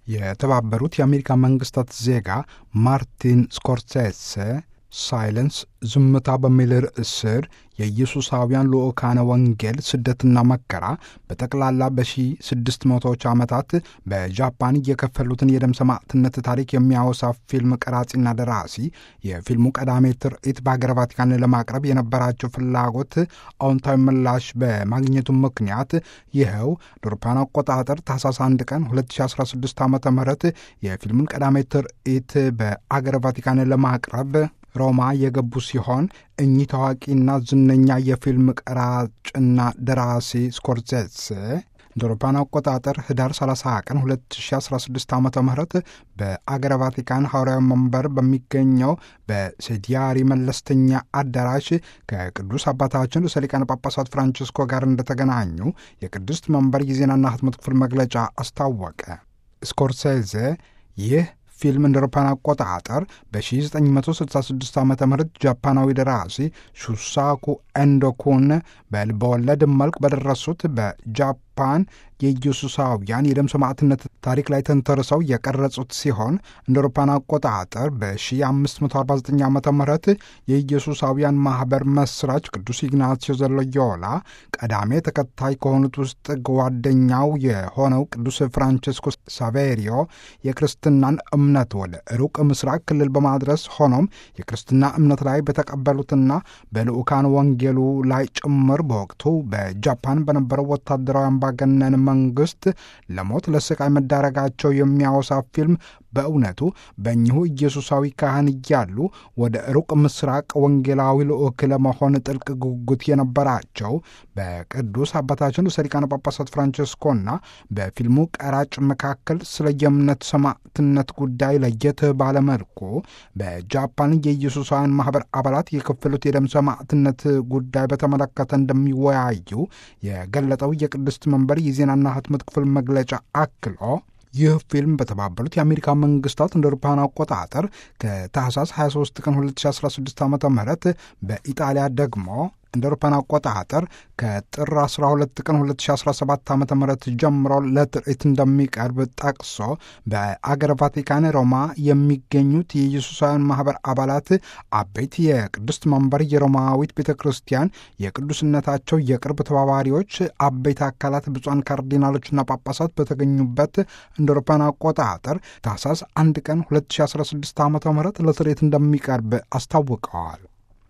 የተባበሩት የአሜሪካ መንግስታት ዜጋ ማርቲን ስኮርሴሴ ሳይለንስ ዝምታ በሚል ርዕስ ስር የኢየሱሳውያን ልዑካነ ወንጌል ስደትና መከራ በጠቅላላ በ1600ዎቹ ዓመታት በጃፓን እየከፈሉትን የደም ሰማዕትነት ታሪክ የሚያወሳ ፊልም ቀራጺና ደራሲ የፊልሙ ቀዳሜ ትርኢት በሀገረ ቫቲካን ለማቅረብ የነበራቸው ፍላጎት አዎንታዊ ምላሽ በማግኘቱ ምክንያት ይኸው አውሮፓውያን አቆጣጠር ታህሳስ 1 ቀን 2016 ዓ ም የፊልሙን ቀዳሜ ትርኢት በአገረ ቫቲካን ለማቅረብ ሮማ የገቡ ሲሆን እኚህ ታዋቂና ዝነኛ የፊልም ቀራጭና ደራሲ ስኮርሴሴ እንደ አውሮፓውያን አቆጣጠር ህዳር 30 ቀን 2016 ዓ ም በአገረ ቫቲካን ሐዋርያዊ መንበር በሚገኘው በሴዲያሪ መለስተኛ አዳራሽ ከቅዱስ አባታችን ርዕሰ ሊቃነ ጳጳሳት ፍራንቺስኮ ጋር እንደተገናኙ የቅድስት መንበር የዜናና ህትመት ክፍል መግለጫ አስታወቀ። ስኮርሴሴ ይህ ፊልም እንደ አውሮፓውያን አቆጣጠር በ1966 ዓ ም ጃፓናዊ ደራሲ ሹሳኩ ኤንዶኩን በልበወለድ መልክ በደረሱት በጃፓን የኢየሱሳውያን የደም ሰማዕትነት ታሪክ ላይ ተንተርሰው የቀረጹት ሲሆን እንደ አውሮፓውያን አቆጣጠር በ1549 ዓ ም የኢየሱሳውያን ማኅበር መስራች ቅዱስ ኢግናሲዮ ዘሎዮላ ቀዳሜ ተከታይ ከሆኑት ውስጥ ጓደኛው የሆነው ቅዱስ ፍራንቺስኮ ሳቬሪዮ የክርስትናን እምነት ወደ ሩቅ ምስራቅ ክልል በማድረስ ሆኖም የክርስትና እምነት ላይ በተቀበሉትና በልዑካን ወንጌሉ ላይ ጭምር በወቅቱ በጃፓን በነበረው ወታደራዊ አምባገነን መንግስት ለሞት ለስቃይ መዳረጋቸው የሚያወሳ ፊልም በእውነቱ በእኚሁ ኢየሱሳዊ ካህን እያሉ ወደ ሩቅ ምስራቅ ወንጌላዊ ልዑክ ለመሆን ጥልቅ ጉጉት የነበራቸው በቅዱስ አባታችን ርዕሰ ሊቃነ ጳጳሳት ፍራንቺስኮና በፊልሙ ቀራጭ መካከል ስለ የእምነት ሰማዕትነት ጉዳይ ለየት ባለመልኩ በጃፓን የኢየሱሳውያን ማኅበር አባላት የከፈሉት የደም ሰማዕትነት ጉዳይ በተመለከተ እንደሚወያዩ የገለጠው የቅድስት መንበር የዜናና ህትመት ክፍል መግለጫ አክሎ ይህ ፊልም በተባበሩት የአሜሪካ መንግስታት እንደ አውሮፓውያን አቆጣጠር ከታህሳስ 23 ቀን 2016 ዓ ም በኢጣሊያ ደግሞ እንደ አውሮፓውያን አቆጣጠር ከጥር 12 ቀን 2017 ዓ ም ጀምሮ ለትርኢት እንደሚቀርብ ጠቅሶ በአገረ ቫቲካን ሮማ የሚገኙት የኢየሱሳውያን ማኅበር አባላት አበይት የቅድስት መንበር የሮማዊት ቤተ ክርስቲያን የቅዱስነታቸው የቅርብ ተባባሪዎች አበይት አካላት ብፁዓን ካርዲናሎችና ጳጳሳት በተገኙበት እንደ አውሮፓውያን አቆጣጠር ታህሳስ 1 ቀን 2016 ዓ ም ለትርኢት እንደሚቀርብ አስታውቀዋል።